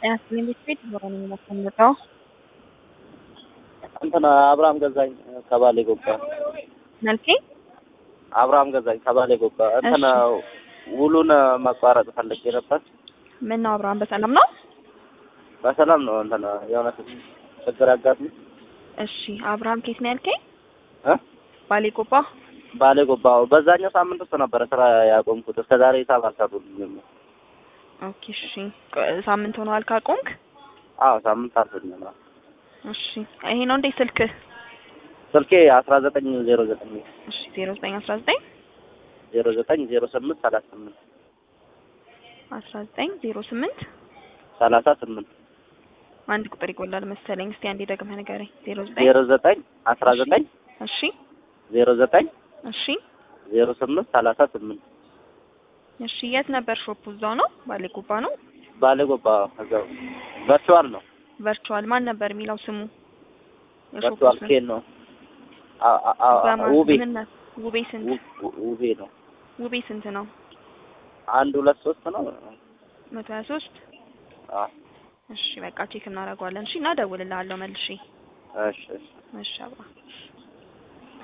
ጤናስጥልኝ ቤት ቤት ዞሮ ነው የሚመጣው። እንትን አብርሃም ገዛኝ ከባሌ ጎባ መልኬ አብርሃም ገዛኝ ከባሌ ጎባ እንትን ውሉን ማቋረጥ ፈልጌ ነበር። ምን ነው አብርሃም በሰላም ነው? በሰላም ነው። እንትን የሆነ ችግር ያጋጥም እሺ አብርሃም ኬት ነው ያልከኝ? እ ባሌ ጎባ ባሌ ጎባ በዛኛው ሳምንት ውስጥ ነበረ ስራ ያቆምኩት። እስከ ዛሬ ሂሳብ አልሰሩልኝም። ኦኬ እሺ ሳምንት ሆኗል ካቆምክ? አዎ ሳምንት አልፎኛል። እሺ ይሄ ነው እንዴ ስልክህ? ስልኬ አስራ ዘጠኝ ዜሮ ዘጠኝ እሺ ዜሮ ዘጠኝ አስራ ዘጠኝ ዜሮ ዘጠኝ ዜሮ ስምንት ሰላሳ ስምንት አስራ ዘጠኝ ዜሮ ስምንት ሰላሳ ስምንት አንድ ቁጥር ይጎላል መሰለኝ። እስቲ አንዴ ደግመህ ንገረኝ። ዜሮ ዘጠኝ ዜሮ ዘጠኝ አስራ ዘጠኝ እሺ ዜሮ ዘጠኝ እሺ ዜሮ ስምንት ሰላሳ ስምንት እሺ የት ነበር ሾፑ? እዛው ነው ባሌ ጎባ ነው። ባሌ ጎባ እዛው ቨርቹዋል ነው። ቨርቹዋል ማን ነበር የሚለው ስሙ? የሾፑ ቨርቹዋል ስም? ኬን ነው። አ- አ- አ- በማን ውቤ ምን ነው? ውቤ ስንት? ው- ውቤ ነው። ውቤ ስንት ነው? አንድ ሁለት ሶስት ነው። መቶ ሀያ ሶስት አዎ እሺ በቃ ቼክ እናደርገዋለን። እሺ እና እደውልልሃለሁ መልሼ። እሺ እሺ እሺ አብራ